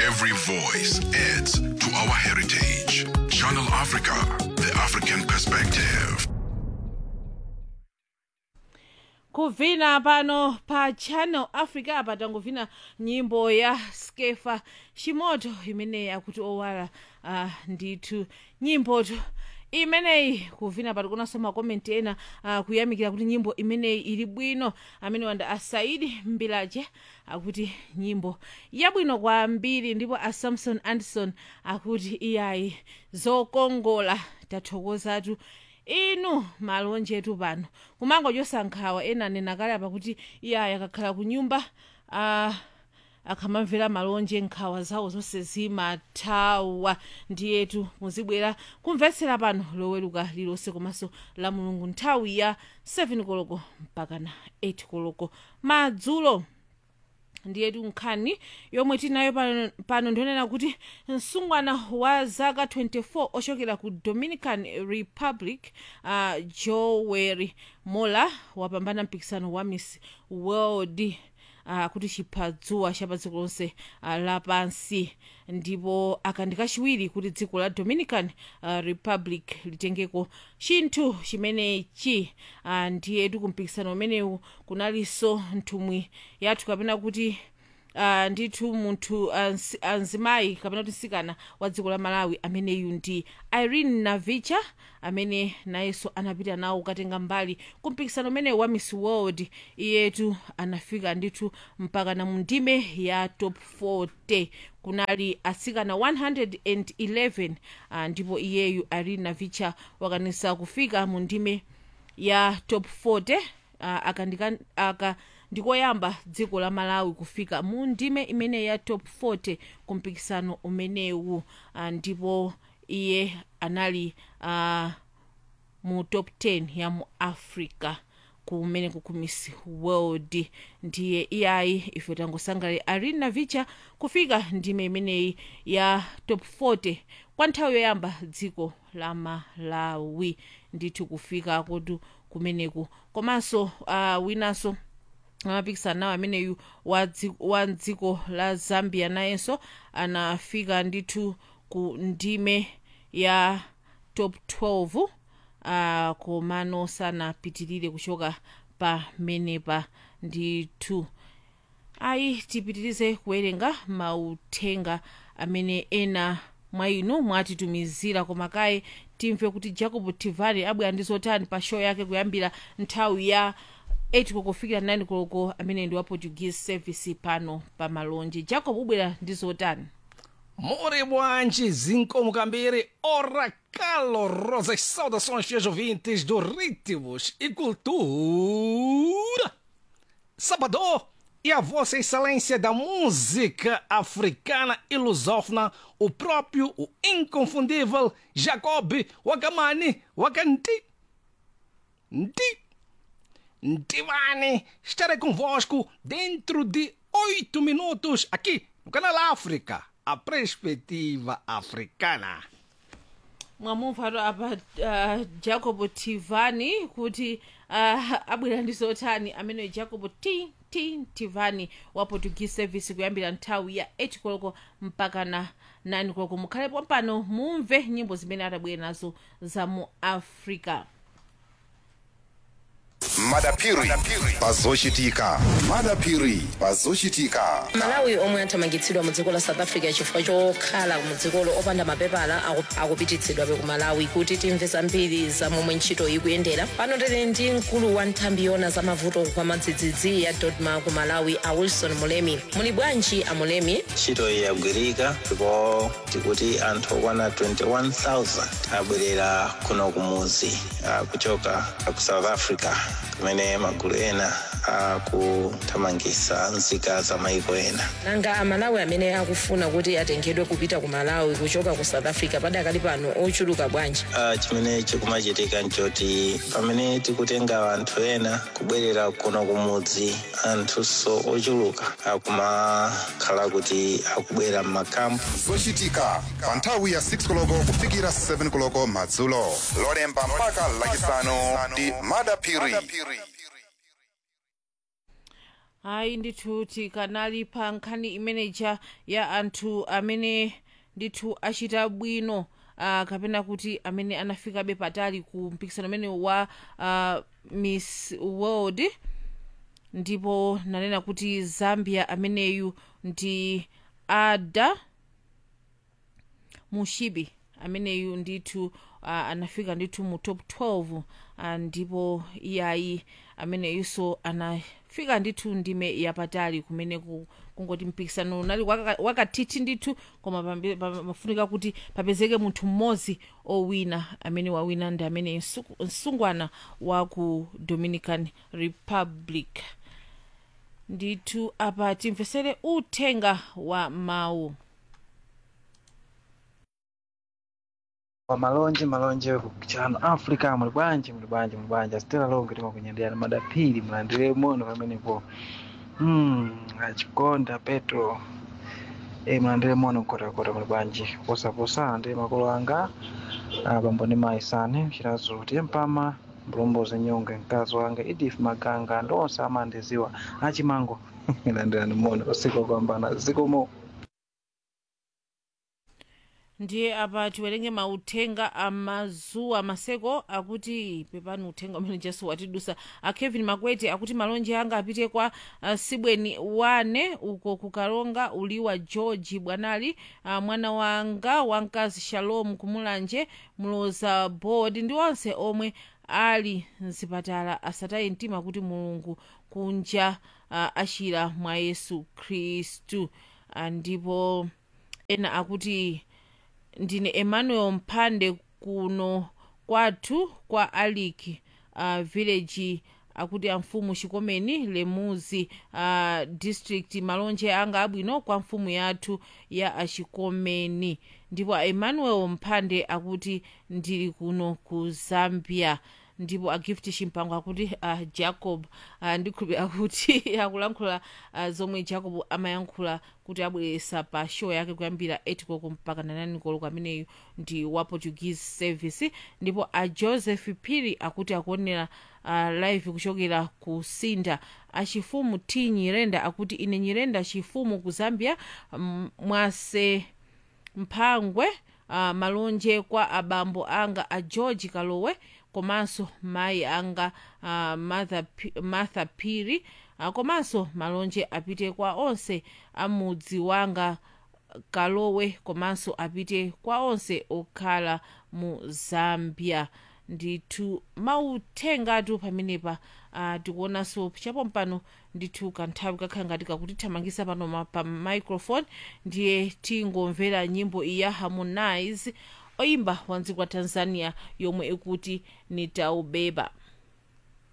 Every voice adds to our heritage. Channel Africa, the African perspective. kuvina pano pa channel africa apa tanguvina nyimbo ya skefa chimoto imeneyi akuti owala uh, ndithu nyimboto imeneyi kuvina pati kunanso makomenti ena uh, kuyamikira kuti nyimbo imeneyi ili bwino amene wanda asaidi mbilaje akuti nyimbo yabwino kwambiri ndipo a samson anderson akuti iyayi zokongola tathokozatu inu malonjetu pano kumangochosa nkhawa ena anena kale apa kuti iyayi akakhala ku nyumba uh, akamamvera malonje nkhawa zawo zonse zimathawa ndiyetu muzibwera kumvetsera pano loweruka lilonse komanso la mulungu nthawi ya 7 koloko mpaka na 8 koloko madzulo ndiyetu nkhani yomwe tinayo pano, pano ndionena kuti msungwana wa zaka 24 ochokera ku dominican republic uh, jowery mola wapambana mpikisano wa miss world uh, kuti chiphadzuwa cha pa dziko lonse uh, lapansi ndipo akandi kachiwiri kuti dziko la dominican uh, republic litengeko chinthu chimenechi uh, ndiyetu kumpikisano umenewu kunalinso nthumwi yathu kapena kuti uh, ndithu munthu ansi- anzimayi kapena kuti msikana wa dziko la malawi ameneyu ndi irene navicha amene nayenso anapita nawo kukatenga mbali kumpikisano umenewu wa miss world iyetu anafika ndithu mpaka na mu ndime ya top 40 kunali atsikana 111 uh, ndipo iyeyu irene navicha wakwanisa kufika mu ndime ya top 40 uh, akandika aka ndikoyamba dziko la malawi kufika mu ndime imene ya top 40 kumpikisano umenewu uh, ndipo iye anali uh, mu top 10 ya mu africa kumene ku miss world ndiye iyayi ife tangosangalira irene navicha kufika ndime imeneyi ya top 40 kwa nthawi yoyamba dziko la malawi ndithu kufika kotu kumeneku komanso uh, winanso amapikisana nawo ameneyu wa dzi- wa dziko la zambia nayenso anafika ndithu ku ndime ya top 12 uh, komano sanapitirire kuchoka pamenepa ndithu ayi tipitirize kuwerenga mauthenga amene ena mwa inu mwatitumizira koma kaye timve kuti jacob tivani abwera ndi zotani pa show yake kuyambira nthawi ya 8 koloko kufikira 9 koloko amene ndi wa portuguese service pano pa malonje jacob ubwera ndi zotani More bwanji, zincomo Cambere, ora calorosas saudações, fiéis ouvintes do Ritmos e Cultura. Sabador e a Vossa Excelência da Música Africana e Lusófona, o próprio, o inconfundível Jacob Wakamani Wakanti. Ndi. Ntivani, estarei convosco dentro de oito minutos aqui no Canal África, a perspectiva africana. mwamumvato apa uh, jacob tivani kuti uh, abwera ndi zotani amene jacob t t tivani wa portuguese service kuyambira nthawi ya 8 koloko mpaka na 9 koloko mukhalepo pano mumve nyimbo zimene atabwera nazo za mu africa madapiri pazochitika madapiri pazochitika malawi omwe athamangitsidwa mu dziko la south africa chifukwa chokhala mu dzikolo opanda mapepala aku- akupititsidwabe ku malawi kuti timve zambiri za momwe ntchito ikuyendera pano tili ndi mkulu wa nthambi yona za mavuto kwa madzidzidzi ya dodma ku malawi a wilson mulemi muli bwanji a mulemi ntchito iyi yagwirika ndipo tikuti anthu okwana 21000 abwerera kuno kumuzi ah, kuchoka ku south africa kumene magulu ena akuthamangitsa nzika za maiko ena nanga amalawi amene akufuna kuti atengedwe kupita ku malawi kuchoka ku south africa padakali pano ochuluka bwanji Ah, chimene chikumachitika nchoti pamene tikutenga anthu ena kubwerera kuno kumudzi anthunso ochuluka akumakhala kuti akubwera m'makampu zochitika pa nthawi ya 6 koloko kufikira 7 koloko madzulo lolemba mpaka lachisanu ndi madapiri hayi ndithu tikanali pa nkhani imeneja ya anthu amene ndithu achita bwino uh, kapena kuti amene anafikabe patali ku mpikisano umene wa uh, miss world ndipo nanena kuti zambia ameneyu ndi ada mushibi ameneyu ndithu uh, anafika ndithu mu top 12 uh, ndipo iyayi ameneyunso anafika ndithu ndime yapatali kumene ku- kungoti mpikisano unali waka- wakathithi ndithu koma pambe- pa- pafunika kuti papezeke munthu mmodzi owina amene wawina ndi amene msuku- msungwana wa ku dominican republic ndithu apa timvesere uthenga wa mawu wa malonje malonje kuchano africa muli bwanji muli bwanji muli bwanji asitera longe timakunyendera madapiri mulandire mono pamenepo mm, achikonda petro e mulandire mono mkotakota muli bwanji posaposa ndi makolo anga abambo ndi mayi sane chilazo tiye mpama mbulombozi nyonge mkazi wanga edith maganga ndi onse amandiziwa achimango landirani mono usiku wopambana zikomo ndiye apa tiwerenge mauthenga amazuwa maseko akuti pepani uthenga umene jesu watidusa a kevin makwete akuti malonje anga apite kwa uh, sibweni wane uko kukalonga uliwa george bwanali uh, mwana wanga wamkazi shalom kumulanje muloza board ndi onse omwe ali mzipatala asataye mtima kuti mulungu kunja uh, achira mwa yesu khristu uh, ndipo ena akuti ndine emmanuel mphande kuno kwathu kwa aliki uh, village akuti amfumu chikomeni lemuzi uh, district malonje anga abwino kwa mfumu yathu ya achikomeni ndipo emmanuel mphande akuti ndili kuno ku zambia ndipo agift chimpango akuti uh, jacob uh, ndikhulupira akuti akulankhula uh, zomwe jacob amayankhula kuti abweresa pa show yake kuyambira 8 koloko mpaka 9 koloko ameneyu ndi wa portuguese service ndipo a joseph piri akuti akuonera uh, live kuchokera ku sinda achifumu t nyirenda akuti ine nyirenda chifumu ku zambia mm, mwase mphangwe uh, malonje kwa abambo anga a george kalowe komanso mayi anga uh, martha, P- martha piri uh, komanso malonje apite kwa onse amudzi wanga kalowe komanso apite kwa onse okhala mu zambia ndithu mauthengatu pamenepa uh, tikuonanso chapo mpano ndithu kanthawi kakhala ngati kakutithamangisa pano ma- pa microphone ndiye tingomvera nyimbo iyi ya harmonize oyimba wa dziko la tanzania yomwe ikuti nitaubeba